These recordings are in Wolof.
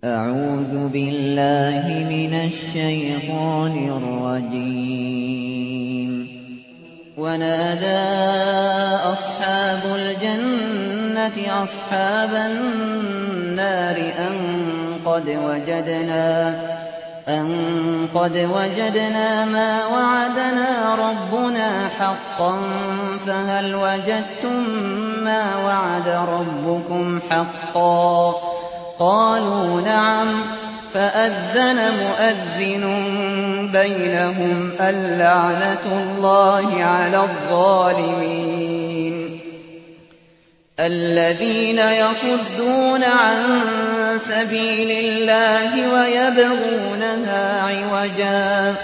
أعوذ بالله من الشيطان الرجيم ونادى أصحاب الجنة أصحاب النار أن قد وجدنا أن قد وجدنا ما وعدنا ربنا حقا فهل وجدتم ما وعد ربكم حقا قالوا نعم فأذن مؤذن بينهم اللعنة الله على الظالمين الذين يصدون عن سبيل الله ويبغونها عوجا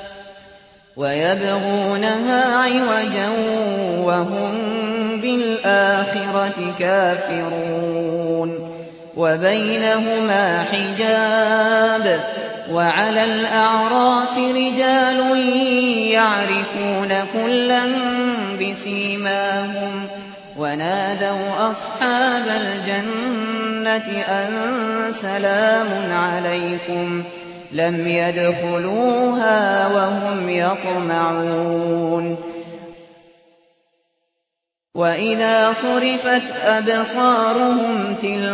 ويبغونها عوجا وهم بالآخرة كافرون وبينهما حجاب وعلى الأعراف رجال يعرفون كلا بسيماهم ونادوا أصحاب الجنة أن سلام عليكم لم يدخلوها وهم يطمعون وإذا صرفت أبصارهم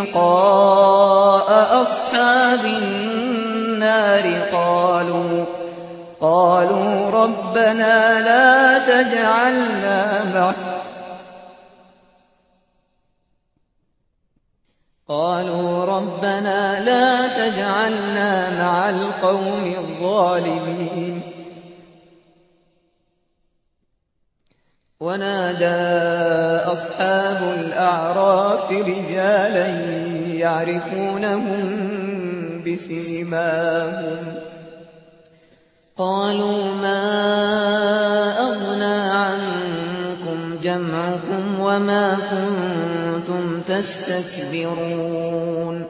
تلقاء أصحاب النار قالوا قالوا ربنا لا تجعلنا مع قالوا ربنا لا تجعلنا مع القوم الظالمين ونادى أصحاب الأعراف رجالا يعرفونهم بسيماهم قالوا ما أغنى عنكم جمعكم وما كنتم تستكبرون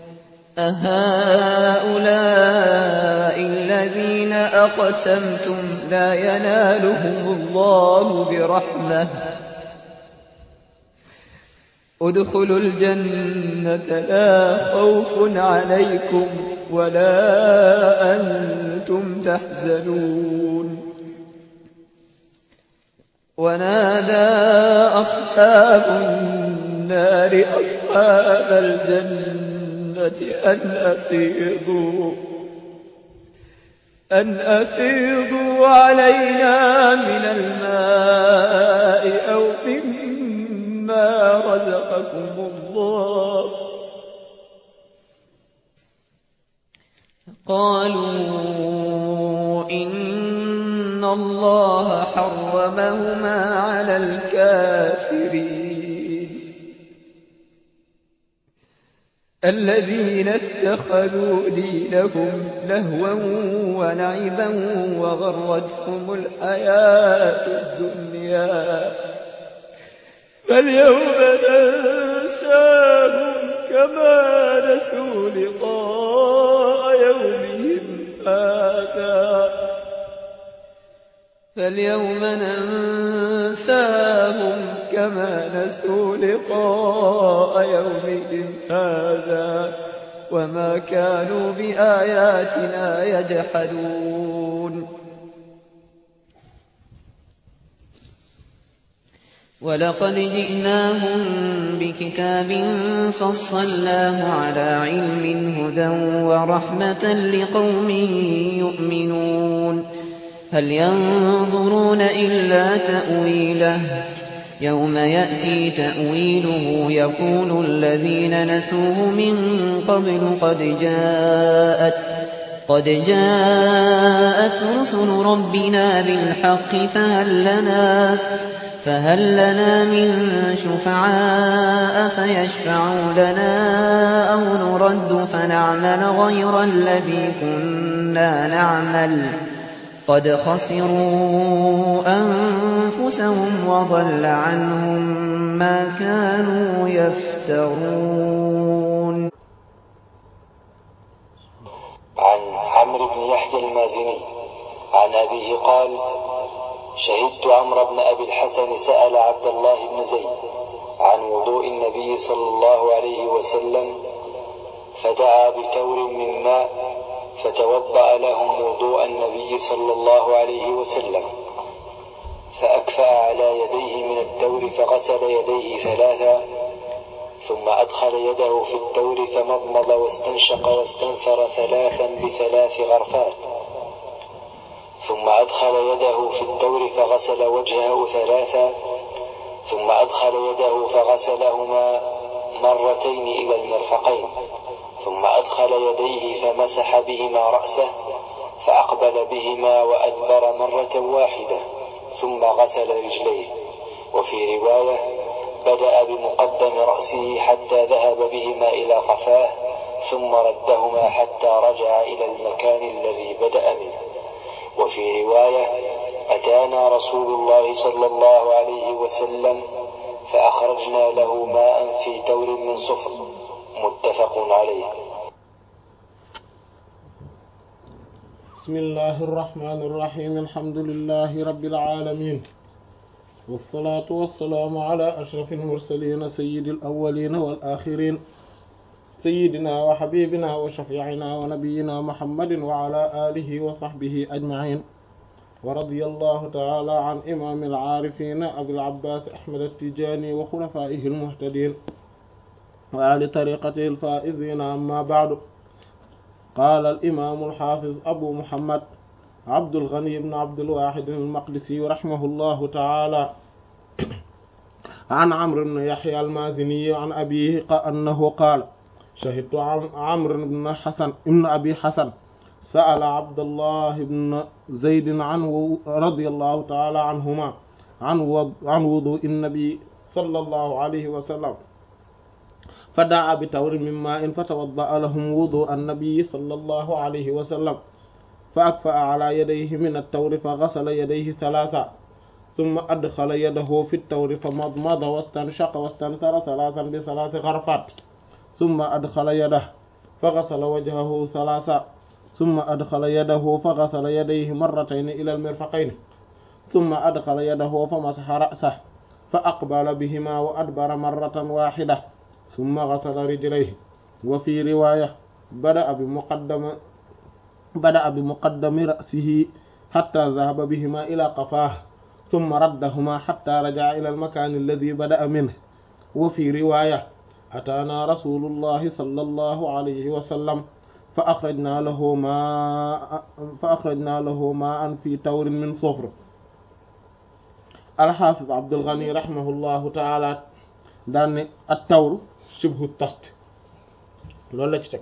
أهؤلاء الذين أقسمتم لا ينالهم الله برحمة ادخلوا الجنة لا خوف عليكم ولا أنتم تحزنون ونادى أصحاب النار أصحاب الجنة أن أفيضوا أن أفيضوا علينا من الماء أو مما رزقكم الله قالوا إن الله حرمهما على الكافرين الذين اتخذوا دينهم لهوا ولعبا وغرتهم الحياة الدنيا فاليوم ننساهم كما نسوا لقاء يومهم هذا فاليوم ننساهم كما نسوا لقاء يومهم هذا وما كانوا بآياتنا يجحدون ولقد جئناهم بكتاب فصلناه على علم هدى ورحمة لقوم يؤمنون هل ينظرون إلا تأويله يوم يأتي تأويله يقول الذين نسوه من قبل قد جاءت قد جاءت رسل ربنا بالحق فهل لنا فهل لنا من شفعاء فيشفعوا لنا أو نرد فنعمل غير الذي كنا نعمل قد خسروا أنفسهم وضل عنهم ما كانوا يفترون عن عمرو بن يحيى المازني عن أبيه قال شهدت عمرو بن أبي الحسن سأل عبد الله بن زيد عن وضوء النبي صلى الله عليه وسلم فدعا بتور من ماء فتوضأ لهم وضوء النبي صلى الله عليه وسلم فأكفأ على يديه من التور فغسل يديه ثلاثا ثم أدخل يده في التور فمضمض واستنشق واستنثر ثلاثا بثلاث غرفات ثم أدخل يده في التور فغسل وجهه ثلاثا ثم أدخل يده فغسلهما مرتين إلى المرفقين ثم أدخل يديه فمسح بهما رأسه فأقبل بهما وأدبر مرة واحدة ثم غسل رجليه وفي رواية بدأ بمقدم رأسه حتى ذهب بهما إلى قفاه ثم ردهما حتى رجع إلى المكان الذي بدأ منه وفي رواية أتانا رسول الله صلى الله عليه وسلم فأخرجنا له ماء في تور من صفر متفق عليه بسم الله الرحمن الرحيم الحمد لله رب العالمين والصلاة والسلام على أشرف المرسلين سيد الأولين والآخرين سيدنا وحبيبنا وشفيعنا ونبينا محمد وعلى آله وصحبه أجمعين ورضي الله تعالى عن إمام العارفين أبي العباس أحمد التجاني وخلفائه المهتدين وآل طريقته الفائزين أما بعد قال الإمام الحافظ أبو محمد عبد الغني بن عبد الواحد المقدسي رحمه الله تعالى عن عمرو بن يحيى المازني عن أبيه أنه قال شهدت عمرو بن حسن ابن أبي حسن سأل عبد الله بن زيد عن رضي الله تعالى عنهما عن عن وضوء النبي صلى الله عليه وسلم فدعا بتور من ماء فتوضأ لهم وضوء النبي صلى الله عليه وسلم فأكفأ على يديه من التور فغسل يديه ثلاثا ثم أدخل يده في التور فمضمض واستنشق واستنثر ثلاثا بثلاث غرفات ثم أدخل يده فغسل وجهه ثلاثا ثم أدخل يده فغسل يديه مرتين إلى المرفقين ثم أدخل يده فمسح رأسه فأقبل بهما وأدبر مرة واحدة ثم غسل رجليه وفي رواية بدأ بمقدم بدأ بمقدم رأسه حتى ذهب بهما إلى قفاه ثم ردهما حتى رجع إلى المكان الذي بدأ منه وفي رواية أتانا رسول الله صلى الله عليه وسلم فأخرجنا له ماء فأخرجنا له ماء في تور من صفر الحافظ عبد الغني رحمه الله تعالى دان التور شبه التست loolu la ci teg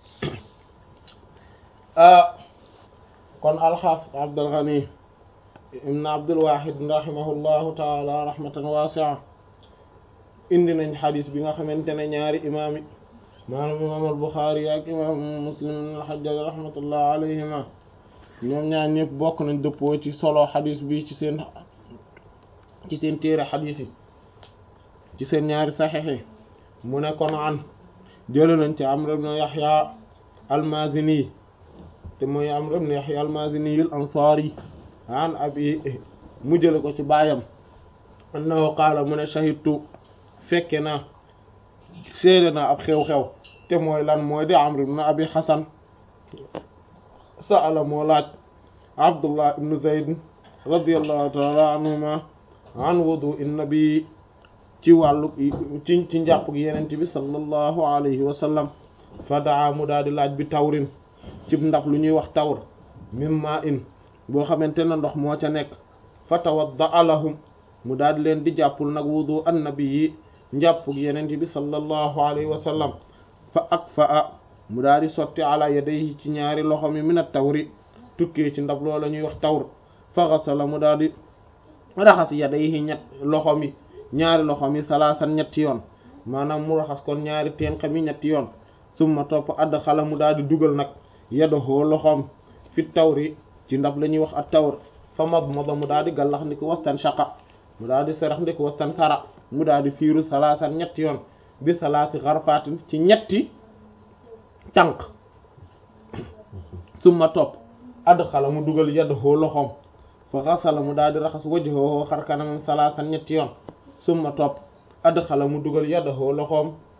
kon alxaafis Abdul Ghani ibn Abdul Wahid rahimahullahu taala rahmatan waasi'a indi nañ xadis bi nga xamante ne ñaari imaam yi maanaam imaam al Buxaari ak imaam Muslim ibn al-Hajjaj rahmatullah alayhima ñoom ñaar ñëpp bokk nañ dëppoo ci solo xadis bi ci seen ci seen téere xadis yi ci seen ñaari saxiix yi mu ne kon an jële nañ ci Amr ibn Yahya al-Mazini te mooy Amr ibn Yahya al-Mazini al-Ansari an abi mu jële ko ci baayam annahu qaala mu ne shahidtu fekke naa seede naa ab xew-xew te mooy lan mooy di Amr ibn Abi Hasan sa'ala moo laaj Abdullah ibn Zayd radiyallahu ta'ala anhuma an wudu'i nabi ci wàllu ci ci njàpp gi yenent bi sallallahu alayhi wa sallam fa daa mu daal di laaj bi tawrin ci ndab lu ñuy wax tawr mimma in boo xamante ne ndox moo ca nekk fa tawadda lahum mu daal di leen di jàppul nag wudu annabi yi njàpp gi yenent bi sallallahu alayhi wa sallam fa ak fa a mu daal di sotti ala yadayhi ci ñaari loxo mi min at tawri tukkee ci ndab loola ñuy wax tawr fa xasala mu daal di raxas yadayhi ñett loxo mi ñaari loxo mi salaasan ñetti yoon maanaam mu raxas kon ñaari tenq mi ñetti yoon summa topp add xala mu daal di dugal nag yadahoo loxoom fi tawri ci ndab la ñuy wax at tawr fa mad mada mu daal di gallax ndi ko wastan shaqa mu daal di sarax ndi ko wastan sara mu daal di fiiru salaasan ñetti yoon bi salaati xarfaatin ci ñetti tànk summa topp add xala mu dugal yadahoo loxoom fa xasala mu daal di raxas wajhoo xar kanamam salaasan ñetti yoon summa topp adxala mu dugal yadahu loxoom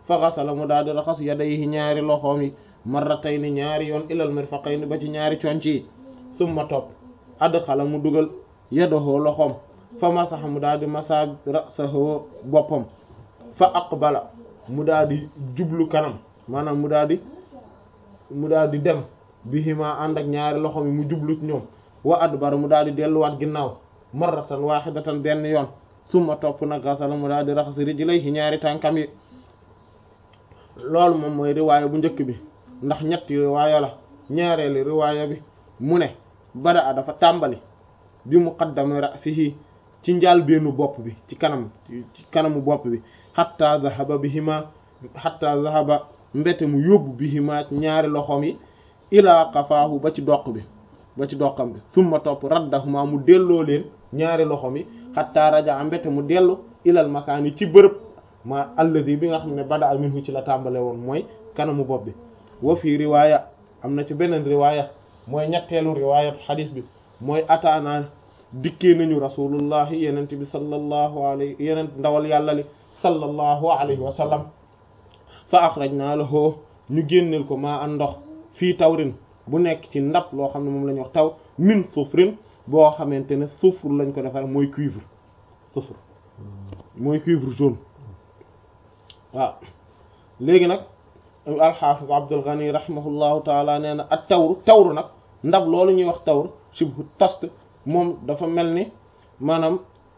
fa xasala mu daal di raxas yadayhi ñaari loxoom yi marratayni ñaari yoon ilal mirfaqayni ba ci ñaari conc yi summa topp adxala mu dugal yadahu loxoom fa masaxa mu daal di masa rasahu boppam fa aqbala mu daal di jublu kanam maanaam mu daal di mu daal di dem bihima ànd ak ñaari loxoom yi mu jublu ci ñoom wa adbara mu daal di delluwaat ginnaaw marratan wahidatan benn yoon summa topp nag gasala mu daal di raxas rijlayhi ñaari tànkam yi loolu moom mooy riwaaya bu njëkk bi ndax ñetti riwaaya la ñaareelu riwaaya bi mu ne bada a dafa tàmbali bi muqaddami ra'sihi ci njaal beenu bopp bi ci kanam ci kanamu bopp bi hatta zahaba bihima hatta zahaba mbete mu yóbbu bihima ñaari loxoom yi ilaa qafaahu ba ci doq bi ba ci doqam bi summa topp raddahuma mu delloo leen ñaari loxoom yi hatta raja mbete mu dellu ilal makaani ci bërëb ma alladi bi nga xam ne bada minhu ci la tàmbale woon mooy kanamu bopp bi wa fii riwaaya am na ci beneen riwaaya mooy ñetteelu riwaayat xadis bi mooy ataana dikkee nañu rasulullahi yenent bi sallallahu alayhi yenent ndawal yàlla li sallallahu alayhi wa sallam fa axrajna lahu ñu génneel ko maa an ndox fii tawrin bu nekk ci ndab loo xam ne moom la ñuy wax taw min sufrin boo xamante ne sufre lañ ko defar mooy cuivre sufre mooy cuivre jaune waaw léegi nag alxaafis Abdul Ghani rahimahullahu taala nee na ak tawru tawru nag ndab loolu ñuy wax tawru shibhu tast moom dafa mel ni maanaam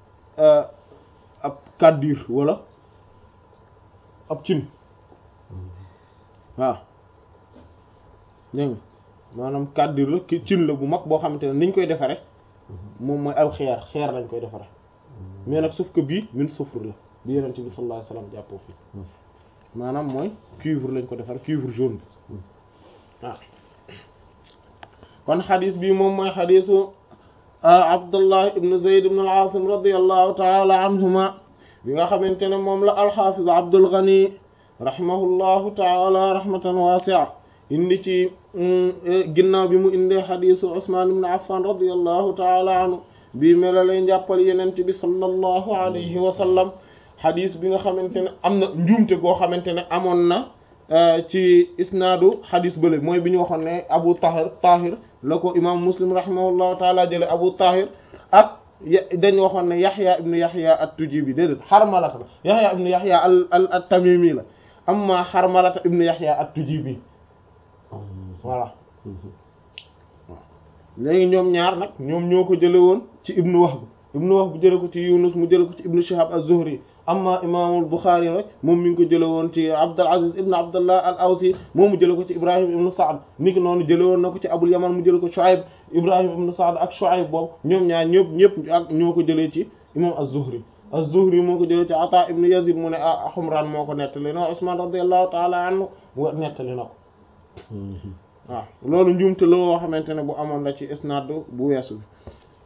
ab kàddir wala ab cin waaw dégg nga maanaam kàddir la ki cin la bu mag boo xamante ne niñ koy defare moom mooy aw xeer xeer lañ koy defare mais nag sauf que bii min sufre la bi yenente bi sallallahu alayhi wasallam jàppoo fii maanaam mooy cuivre lañ ko defar cuivre jaune bi waaw kon xadis bi moom mooy xadisu abdullah ibnu zayd ibn al-asim radiyallahu taala anhuma bi nga xamante ne moom la alxafiz abdul ghani rahimahullahu taala rahmatan wasi'a indi ci ginnaaw bi mu indee xadisu usman ibn affan radiyallahu taala anhu bii mela lay njàppal yenent bi sallallahu alayhi wa sallam xadis bi nga xamante ne am na njuumte goo xamante ne amoon na ci isnaadu xadis bële mooy bi ñu waxoon ne abu tahir tahir la ko imam muslim rahimahullahu taala jële abu tahir ak dañ waxoon ne yaxya ibnu yaxya at-tujibi déedéet xarmalata la yaxya ibnu yaxya al al at-tamimi la amma xarmalata ibnu yaxya at-tujibi voilà léegi ñoom ñaar nag ñoom ñoo ko jële woon ci ibnu wahb ibnu wahb jële ko ci yunus mu jële ko ci ibnu shihab az-zuhri amma imaamul buxaari rek moom mi ngi ko jële woon ci abdul aziz ibnu abdullah al awsi moom mu jële ko ci ibrahim ibnu saad niki noonu jële woon na ko ci abul yaman mu jële ko shuaib ibrahim ibnu saad ak shuaib boobu ñoom ñaar ñëpp ñëpp ak ñoo ko jëlee ci imam az-zuhri az-zuhri moo ko jëlee ci ata ibnu yazid mu ne ah xumraan moo ko nettali no usman radiyallahu taala anhu nettali na ko waaw loolu njuumte la woo xamante ne bu amoon la ci isnaad bu weesu bi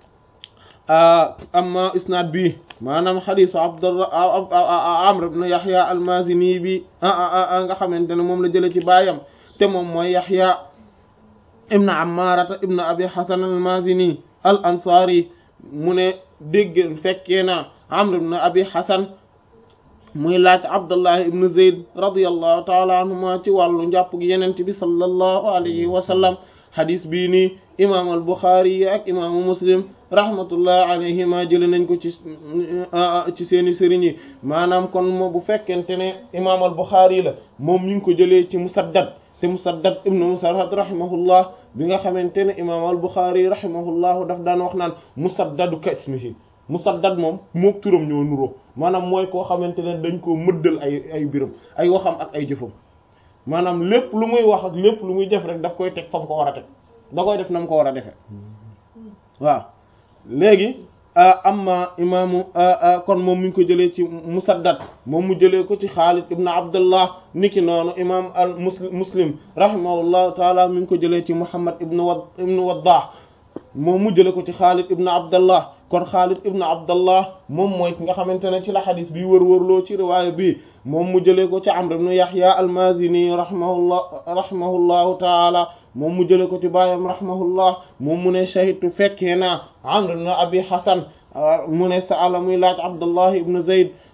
amma isnaad bi maanaam xadisu abdullah amr ibn yaxya almazini bi nga xamante ne moom la jële ci baayam te moom mooy yaxya ibn ammarata ibn abi hasan almazini al ansari mu ne dégg fekkee na amr ibn abi hasan muy laaj abdullah ibn zayd radiyallahu taala anhuma ci wàllu njàpp gi yenente bi sallallahu alayhi wa sallam xadis bii nii imam al buxaari yi ak imaamu muslim rahmatullah alayhima jële nañ ko ci ci seeni sëriñ yi maanaam kon moo bu fekkente ne imam al buxaari la moom ñu ngi ko jëlee ci musaddad te musaddad ibnu musarhad rahimahullah bi nga xamante ne imam al buxaari rahimahullahu daf daan wax naan musaddadu ka ismihi musaddad moom mook turam ñoo nuroo maanaam mooy koo xamante ne dañ koo mëddal ay ay biram ay waxam ak ay jëfam maanaam lépp lu muy wax ak lépp lu muy def rek daf koy teg fa mu ko war a teg da koy def na mu ko war a defee waaw léegi amma imaamu kon moom mi ngi ko jëlee ci musaddad moom mu jëlee ko ci xaalid ibn abdullah niki noonu imam al muslim muslim rahimahullahu taala mi ngi ko jëlee ci muhammad ibn wad ibn waddah moom mu jëlee ko ci xaalid ibn abdullah kon xaalid ibn abdullah moom mooy ki nga xamante ne ci la xadis bi wër-wërloo ci riwaaya bi moom mu jëlee ko ci amr ibn yahya al-mazini rahimahullah rahimahullahu taala moom mu jëlee ko ci baayam rahimahullah moom mu ne shahidtu fekkee naa amr ibn abi hasan mu ne sa'ala muy laaj abdullah ibn zayd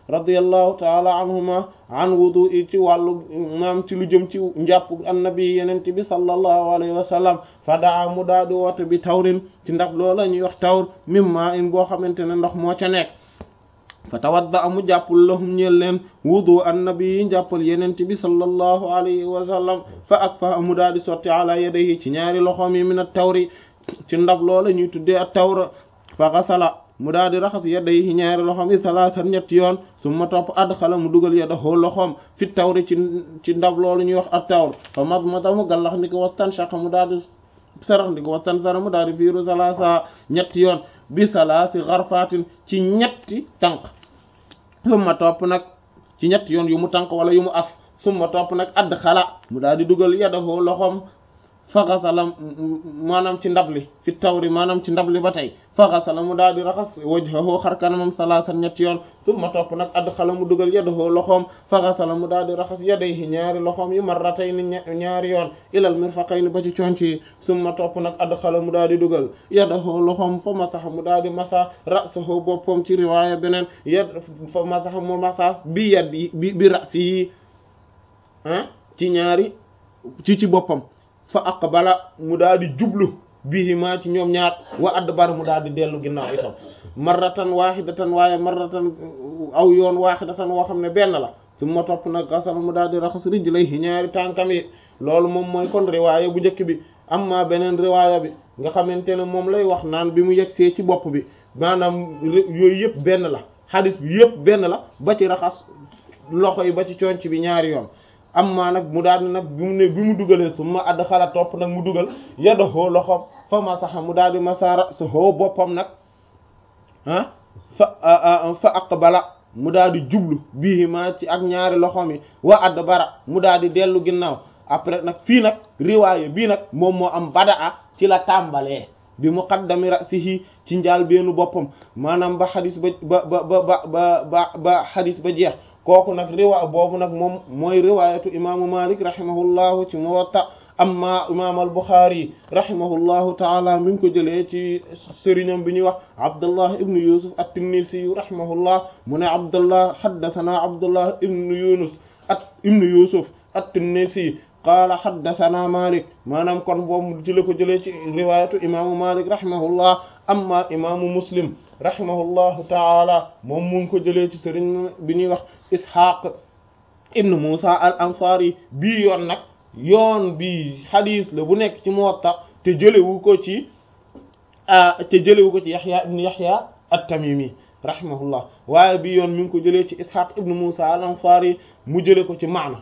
radiyallahu taala anhuma an wudu i ci wàllu maam ci lu jëm ci njàpp annabi yenente bi sallallahu alayhi wa sallam fa daa mu daa di woote bi tawrin ci ndax loola ñuy wax tawr mimma in boo xamante ne ndox moo ca nekk fa tawadda amu jàppul lahum ñeel leen wudu annabi yi njàppal yenente bi sallallahu alayhi wa sallam fa ak fa amu daa di sotti ala yadayhi ci ñaari loxoom yi min at tawri ci ndab loola ñuy tuddee at tawra fa xasala mu daal di raxas yadayhi ñaari loxoom yi salaasan ñetti yoon summa topp adxala mu dugal yadahu loxoom fi tawri ci ci ndab loolu ñuy wax at tawr fa madmada mu gallax ndi ko wastan shaqa mu daal di sarax ndi ko wastan sara mu daal di fiiru salaasa ñetti yoon bi salaasi xarfaatin ci ñetti tànk summa topp nag ci ñetti yoon yu mu tànk wala yu mu as summa topp nag adxala mu daal di dugal yadahu loxoom faxasala maanaam ci ndab li fi tawri maanaam ci ndab li ba tey faxasala mu daal di raxas wajhahu xar kanamam salaasan ñetti yoon summa topp nag adxala mu dugal yadahu loxoom faxasala mu daal di raxas yadayhi ñaari loxoom yi marratayni ñaari yoon ilal mirfaqayni ba ci conc yi summa topp nag adxala mu daal di dugal yadahu loxoom fa masaxa mu daal di masa rasahu boppam ci riwaaya beneen yad fa masaxa mu masa bi yad yi bi bi rasi yi ah ci ñaari ci ci boppam fa aqbala mu daal di jublu bihima ci ñoom ñaar wa adbar mu daal di dellu ginnaaw itam marratan wahidatan waaye marratan aw yoon wahidatan woo xam ne benn la su ma topp nag gasal mu daal di raxas rijlayhi ñaari tànkam yi loolu moom mooy kon riwaaya bu njëkk bi amma beneen riwaaya bi nga xamante ne moom lay wax naan bi mu yegsee ci bopp bi maanaam yooyu yëpp benn la xadis bi yëpp benn la ba ci raxas loxo yi ba ci conc bi ñaari yoon amma nag mu daal di nag bi mu ne bi mu dugalee su ma add xala topp nag mu dugal yadahu loxoom fa masaxa mu daal di masara sa hoo boppam nag ah fa fa aqbala mu daal di jublu bii ma ci ak ñaari loxoom yi wa add bara mu daal di dellu ginnaaw après nag fii nag riwaaye bii nag moom moo am badaa ci la tàmbalee bi muqaddami ra'sihi ci njaal beenu boppam maanaam ba xadis ba ba ba ba ba ba ba xadis ba jeex kooku nag riwa boobu nag moom mooy riwaayatu imaamu malik rahimahullahu ci muwatta amma imaam al buxaari rahimahullahu taala mi ngi ko jëlee ci sëriñam bi ñuy wax abdullah ibnu yusuf at-tinnisi rahimahullah mu ne abdullah haddathana abdullah ibnu yunus at ibnu yusuf at-tinnisi qaala haddathana malik maanaam kon boobu ci la ko jëlee ci riwaayatu imaamu malik rahimahullah amma imaamu muslim rahimahullahu taala moom mu ngi ko jëlee ci sëriñ bi ñuy wax ishaq ibnu musa al ansari bii yoon nag yoon bi hadis la bu nekk ci muwatta te jëlewu ko ci te jëlewu ko ci yaxya ibnu yaxya at-tamimi rahimahullah waaye bii yoon mi ngi ko jëlee ci ishaq ibnu musa al ansari mu jële ko ci maana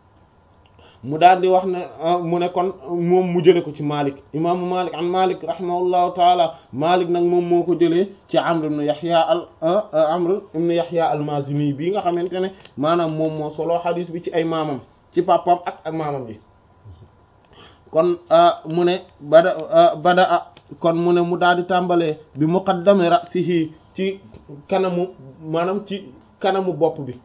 mu daal di wax ne mu ne kon moom mu jële ko ci Malik imaamu Malik an Malik rahimahullahu taala Malik nag moom moo ko jëlee ci Amr ibn Yahya al Amr ibn Yahya al-Mazini bii nga xamante ne maanaam moom moo solo xadis bi ci ay maamam ci papam ak ak maamam bi kon mu ne bada bada kon mu ne mu daal di tàmbalee bi muqaddami ra'sihi ci kanamu maanaam ci kanamu bopp bi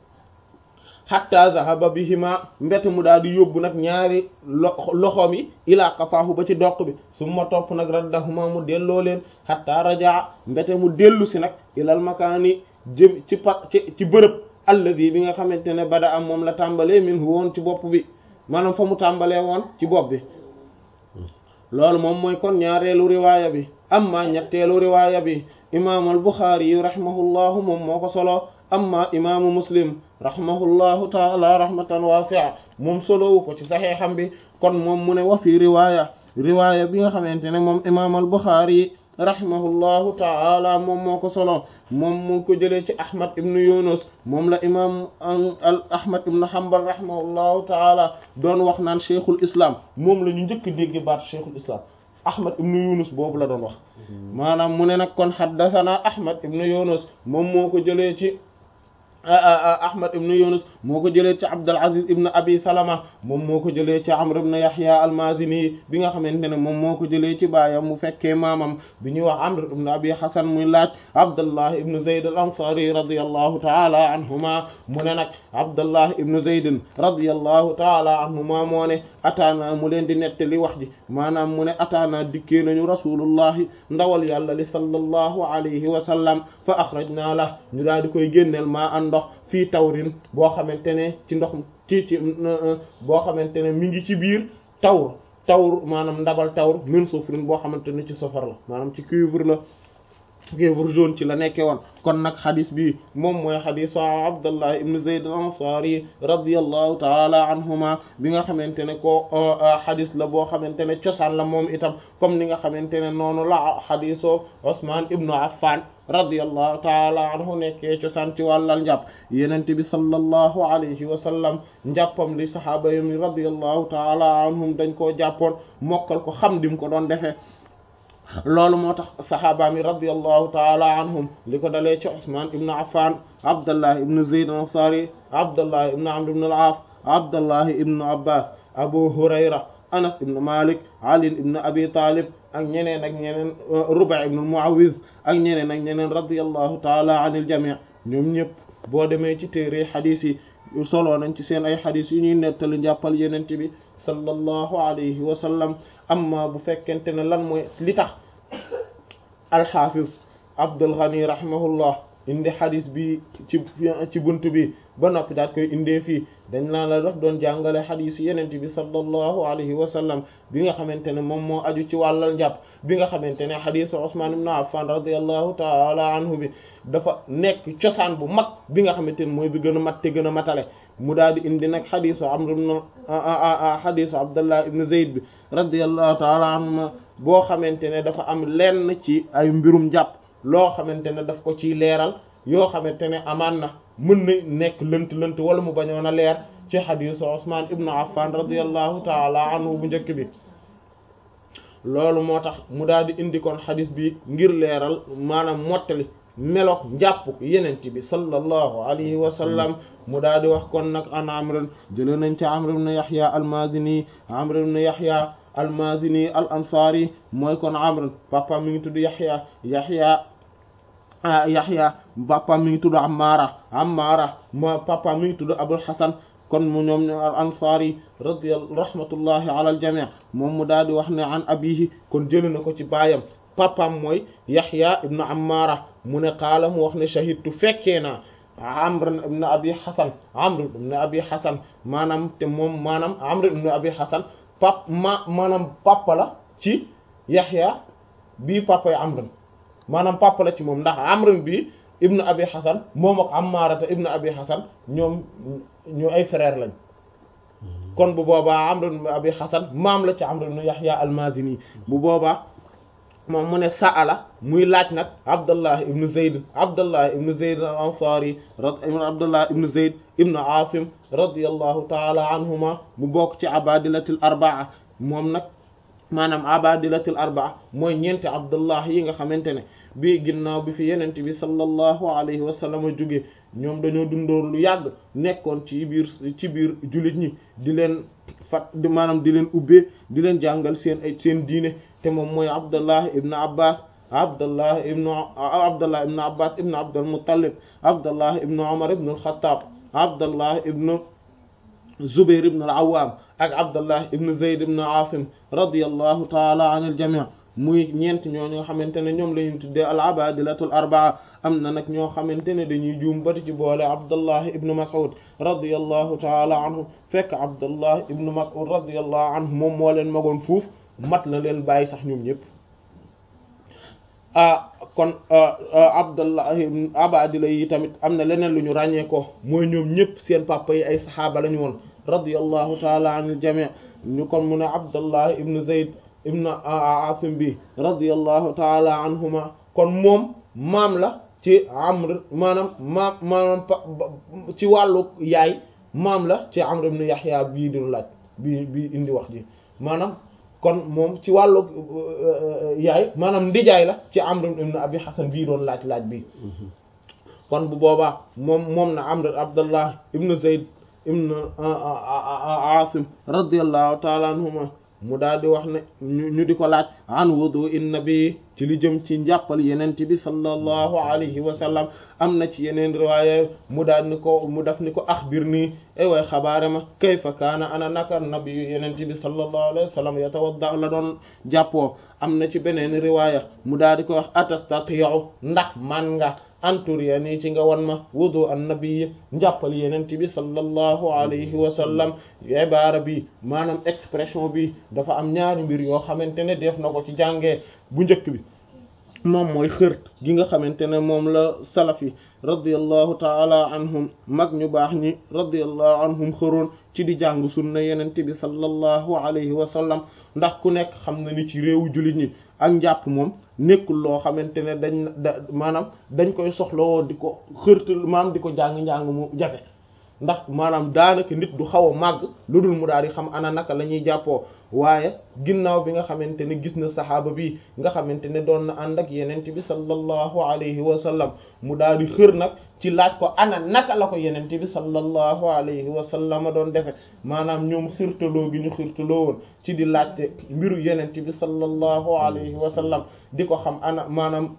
hatta zahaba bihima mbete mu daal di yóbbu nag ñaari loxoom yi ilaa qafaahu ba ci doq bi summa topp nag raddahuma mu delloo leen hatta rajaa mbete mu dellu si nag ilal makaani jëm ci pa ci ci bërëb alladi bi nga xamante ne bada am moom la tàmbalee min woon ci bopp bi maanaam fa mu tàmbalee woon ci bopp bi loolu moom mooy kon ñaareelu riwaaya bi amma ñetteelu riwaaya bi imaamu al Buxaari yi rahimahullahu moom moo ko solo amma imaamu muslim rahimahullahu taala rahmatan wasi'a moom solowu ko ci saxeexam bi kon moom mu ne wa fi riwaaya riwaaya bi nga xamante ne moom imaam al Buxaari rahimahullahu taala moom moo ko solo moom mu ko jëlee ci Ahmad ibn Yunus moom la imaam al Ahmad ibn Hanbal rahimahullahu taala doon wax naan cheikhul islam moom la ñu njëkk dégg baat cheikhul islam Ahmad ibn Yunus boobu la doon wax maanaam mu ne nag kon haddathana Ahmad ibn Yunus moom moo ko jëlee ci Ahmad ibn Yunus moo ko jëlee ci Abdul Aziz ibn Abi Salama moom moo ko jëlee ci Amr ibn Yahya al-Mazini bi nga xamante ne moom moo ko jëlee ci baayam mu fekkee maamam bi ñuy wax Amr ibn Abi Hasan muy laaj Abdullah ibn Zayd al-Ansari radiyallahu ta'ala anhuma mu ne nag Abdullah ibn Zayd radiyallahu ta'ala anhuma moo ne ataana mu leen di nettali wax ji maanaam mu ne ataana dikkee nañu rasulullahi ndawal yàlla li sallallahu alayhi wa sallam fa akhrajna la ñu daal di koy génneel maa an ndox fii tawrin boo xamante ne ci ndox ci ci boo xamante ne mi ngi ci biir tawr tawr maanaam ndabal tawr min sufrin boo xamante ne ci safar la maanaam ci cuivre la cuivre jaune ci la nekkee woon kon nag xadis bi moom mooy xadisu Abdullah ibn Zayd al-Ansari radiyallahu taala anhuma bi nga xamante ne ko xadis la boo xamante ne cosaan la moom itam comme ni nga xamante ne noonu la xadiso Usman ibnu Affan radiyallahu taala anhu nekkee cosaan ci wàllal njàpp yenente bi sallallahu alayhi wa sallam njàppam li sahaaba yi radiyallahu taala anhum dañ koo jàppoon mokkal ko xam dim ko doon defee loolu moo tax sahaaba mi radiyallahu taala anhum li ko dalee ci Usman ibn Affan Abdullah ibn Zayd al-Ansari Abdullah ibn Amr ibn al-As Abdullah ibn Abbas Abu Hurayra Anas ibn Malik Ali ibn Abi Talib ak ñeneen ak ñeneen Ruba' ibn Mu'awiz ak ñeneen ak ñeneen radiyallahu taala anil jami' ñoom ñëpp boo demee ci téere xadis yi soloo nañ ci seen ay xadis yu ñuy nettali njàppal yenente bi sallallahu alayhi wa sallam amma bu fekkente ne lan mooy li tax alxaafis Abdul Ghani rahimahullah indi xadis bi ci ci bunt bi ba noppi daat koy indee fii dañ laa la daf doon jàngale xadis yenent bi sallallahu alayhi wa sallam bi nga xamante ne moom moo aju ci wàllal njàpp bi nga xamante ne xadisu Usman ibn Affan radiyallahu taala anhu bi dafa nekk cosaan bu mag bi nga xamante ne mooy bi gën a mat te gën a matale mu daal di indi nag xadisu Amr ibn xadisu Abdullah ibn Zayd bi radiyallahu taala anhuma boo xamante ne dafa am lenn ci ay mbirum njàpp loo xamante ne daf ko ciy leeral yoo xamante ne amaan na mën na nekk lënt lënt wala mu bañoon a leer ci xadisu Usman ibn Affan radiyallahu taala anhu bu njëkk bi loolu moo tax mu daal di indi kon xadis bi ngir leeral maanaam mottali meloog njàpp yenent bi sallallahu alayhi wa sallam mu daal di wax kon nag an amran jële nañ ci amr ibn yahya almazini amr ibn yahya almazini al ansari mooy kon amr papa mi ngi tudd yahya yahya yahya papa mi ngi tudd ammara ammara mo papa mi ngi tudd abul hasan kon mu ñoom al ansari radiyallahu rahmatullahi ala al jami' moom mu daal di wax ne an abihi kon jële na ko ci baayam papam mooy Yaxya ibn Ammara mu ne qaala mu wax ne shahidtu fekkee naa Amr ibn Abi Hasan Amr ibn Abi Hasan maanaam te moom maanaam Amr ibn Abi Hasan pap ma maanaam papa la ci Yaxya bii papa yi Amr maanaam papa la ci moom ndax Amr bi ibn Abi Hasan moom ak Ammarata ibn Abi Hasan ñoom ñu ay frère lañ kon bu boobaa Amr ibn Abi Hasan maam la ci Amr ibn Yaxya al-Mazini bu boobaa moom mu ne sa'ala muy laaj nag Abdullah ibn Zayd Abdullah ibn Zayd al-Ansari Abdullah ibn Zayd ibn Asim radiyallahu ta'ala anhuma mu bokk ci abadilatil arbaa moom nag maanaam abadilatil arbaa mooy ñeenti Abdullah yi nga xamante ne bii ginnaaw bi fi yenente bi sallallahu alayhi wa sallam jóge ñoom dañoo dundoon lu yàgg nekkoon ci biir ci biir jullit ñi di leen fat di maanaam di leen ubbee di leen jàngal seen ay seen diine te moom mooy Abdullah ibn Abbas Abdullah ibn Abdullah ibn Abbas ibn Abdul Muttalib Abdullah ibn Umar ibn al-Khattab Abdullah ibn Zubair ibn al-Awwam ak Abdullah ibn Zayd ibn Asim radiyallahu ta'ala anil jami' muy ñeent ñoo nga xamante ne ñoom la ñu tuddee al-abadilatul arbaa am na nag ñoo xamante ne dañuy juum bati ci boole Abdullah ibn Mas'ud radiyallahu ta'ala anhu fekk Abdullah ibn Mas'ud radiyallahu anhu moom moo leen magoon fuuf mat la leen bàyyi sax ñoom ñëpp ah kon Abdullah ibn abadila yi tamit am na leneen lu ñu ràññee ko mooy ñoom ñëpp seen papa yi ay saxaaba lañu woon radiyallahu ta'ala anil jami' ñu kon mu ne Abdullah ibn Zayd ibn Asim bi radiyallahu ta'ala anhuma kon moom maam la ci Amr maanaam maam maanaam ci wàllu yaay maam la ci Amr ibn Yahya bii di laaj bii bii indi wax ji maanaam kon moom ci wàllu yaay maanaam ndijaay la ci Amr ibn Abi Hasan bii doon laaj laaj bi kon bu boobaa moom moom na amr abdullah ibnu zayd ibnu asim radiyallahu taala anhuma mu daal di wax ne ñu di ko laaj an wudu in nabi ci li jëm ci njàppal yenent bi sallallahu alayhi wa sallam am na ci yeneen riwaaya mu daal ni ko mu def ni ko axbir nii ay way xabaare ma kayfa kaana ana naka nabi yenent bi sallallahu alayhi wa sallam yatawadda la doon jàppoo am na ci beneen riwaaya mu daal di ko wax atastati'u ndax man nga anturiya nii ci nga wan ma wudu an nabi njàppal yenent bi sallallahu alayhi wa sallam ibaara bi maanaam expression bi dafa am ñaari mbir yoo xamante ne def na ko ci jàngee bu njëkk bi moom mooy xërt gi nga xamante ne moom la salaf yi radiyallahu taala anhum mag ñu baax ñi radiyallahu anhum xëroon ci di jàng sunna yenente bi sallallahu alayhi wa sallam ndax ku nekk xam na ni ci réewu jullit ñi ak njàpp moom nekkul loo xamante ne dañ da maanaam dañ koy soxlawoo di ko xërtal maanaam di ko jàng-njàng mu jafe ndax maanaam daanaka nit du xaw a màgg lu dul mu daal di xam ana naka la ñuy jàppoo waaye ginnaaw bi nga xamante ne gis na saxaaba bi nga xamante ne doon na ànd ak yenent bi sallallahu alayhi wa sallam mu daal di xër nag ci laaj ko ana naka la ko yenent bi sallallahu alayhi wa sallam doon defe maanaam ñoom xirtaloo gi ñu xirtaloo woon ci di laajte mbiru yenent bi sallallahu alayhi wa sallam di ko xam ana maanaam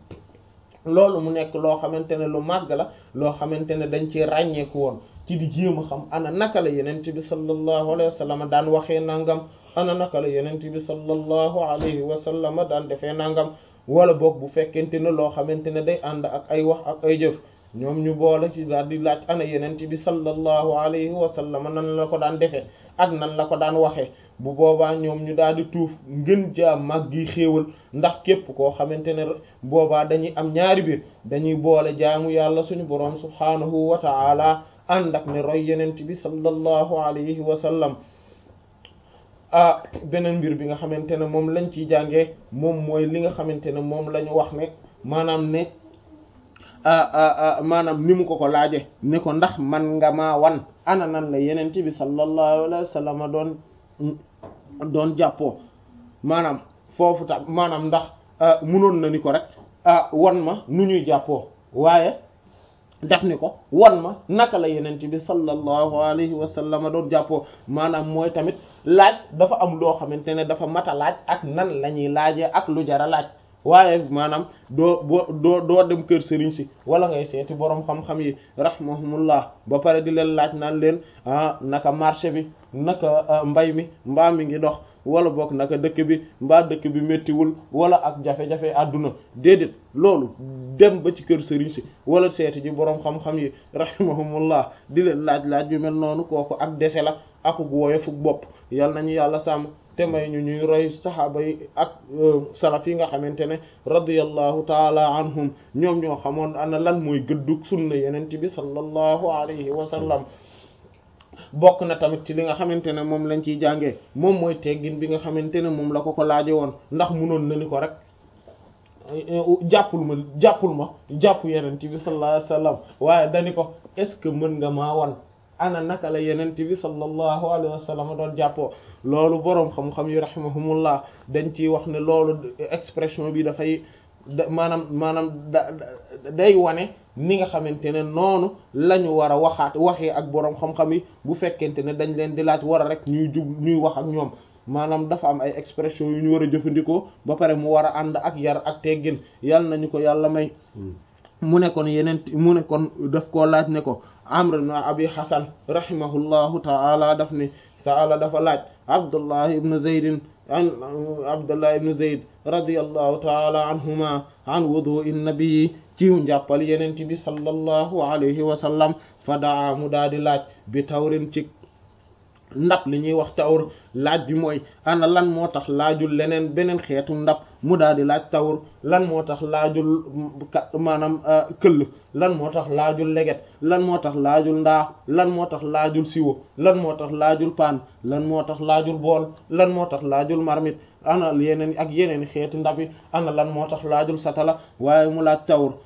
loolu mu nekk loo xamante ne lu màgg la loo xamante ne dañ ci ràññeeku woon ci di jéem a xam ana naka la yenent bi sallallahu alayhi wa sallam daan waxee nangam ana naka la yenent bi sallallahu alayhi wa sallam daan defee nangam wala boog bu fekkente ne loo xamante ne day ànd ak ay wax ak ay jëf ñoom ñu boole ci daal di laaj ana yenent bi sallallahu alayhi wa sallam nan la ko daan defee ak nan la ko daan waxee bu boobaa ñoom ñu daal di tuuf ngën jaa mag gi xéewal ndax képp koo xamante ne boobaa dañuy am ñaari biir dañuy boole jaamu yàlla suñu boroom subhaanahu wa ta'ala ànd ak ne roy yenent bi sallallahu alayhi wa sallam ah beneen mbir bi nga xamante ne moom lañ ciy jàngee moom mooy li nga xamante ne moom la ñu wax ne maanaam ne maanaam ni mu ko ko laaje ne ko ndax man nga maa wan ana nan la yenent bi sallallahu alayhi wa sallam doon doon jàppoo maanaam foofu tam maanaam ndax munoon na ni ko rek wan ma nu ñuy jàppoo waaye def ni ko wan ma naka la yenent bi sallallahu alayhi wa sallam doon jàppoo maanaam mooy tamit laaj dafa am loo xamante ne dafa mat a laaj ak nan la ñuy laajee ak lu jara laaj waaye maanaam doo boo doo doo dem kër sëriñ si wala ngay seeti boroom xam-xam yi rahmahumullah ba pare di leen laaj naan leen ah naka marché bi naka mbay mi mbaa mi ngi dox wala boog naka dëkk bi mbaa dëkk bi méttiwul wala ak jafe-jafe àdduna déedéet loolu dem ba ci kër sëriñ si wala seeti ji boroom xam-xam yi rahimahumullah di leen laaj-laaj yu mel noonu kooku ak dese la akuk wooye fuk bopp yal nañu yàlla sàmm te may ñu ñuy roy saxaaba yi ak salaf yi nga xamante ne radiyallahu taala anhum ñoom ñoo xamoon ana lan mooy gëddug sunna yenent bi sallallahu alayhi wa sallam bokk na tamit ci li nga xamante ne moom lañ ciy jàngee moom mooy teggin bi nga xamante ne moom la ko ko laaje woon ndax munoon na ni ko rek jàppul ma jàppul ma jàpp yenent bi sallallahu alayhi wa sallam waaye dani ko est-ce que mën nga maa wan ana naka la yenent bi sallallahu alayhi wa sallam doon jàppoo loolu boroom xam-xam yi rahimahumullah dañ ciy wax ne loolu expression bi dafay maanaam maanaam da day wane ni nga xamante ne noonu la ñu war a waxaat waxee ak boroom xam-xam yi bu fekkente ne dañ leen di laaj war a rek ñuy jug ñuy wax ak ñoom maanaam dafa am ay expression yu ñu war a jëfandikoo ba pare mu war a ànd ak yar ak teggin yàlla nañu ko yàlla may mu ne kon yeneen mu ne kon daf koo laaj ne ko amr ibn abi hasan rahimahullahu ta'ala daf ni ta'ala dafa laaj abdullah ibn zayd an abdullah ibn zayd radiyallahu ta'ala anhuma an wudu'i nabi ciw njàppal yenente bi sallallahu alayhi wa sallam fa daa mu daa di laaj bi tawrin ci ndab li ñuy wax tawr laaj bi mooy ana lan moo tax laajul leneen beneen xeetu ndab mu daal di laaj tawr lan moo tax laajul kat maanaam këll lan moo tax laajul leget lan moo tax laajul ndaa lan moo tax laajul siwo lan moo tax laajul paan lan moo tax laajul bool lan moo tax laajul marmit ana yeneen ak yeneen xeeti ndab yi ana lan moo tax laajul satala waaye mu laaj tawr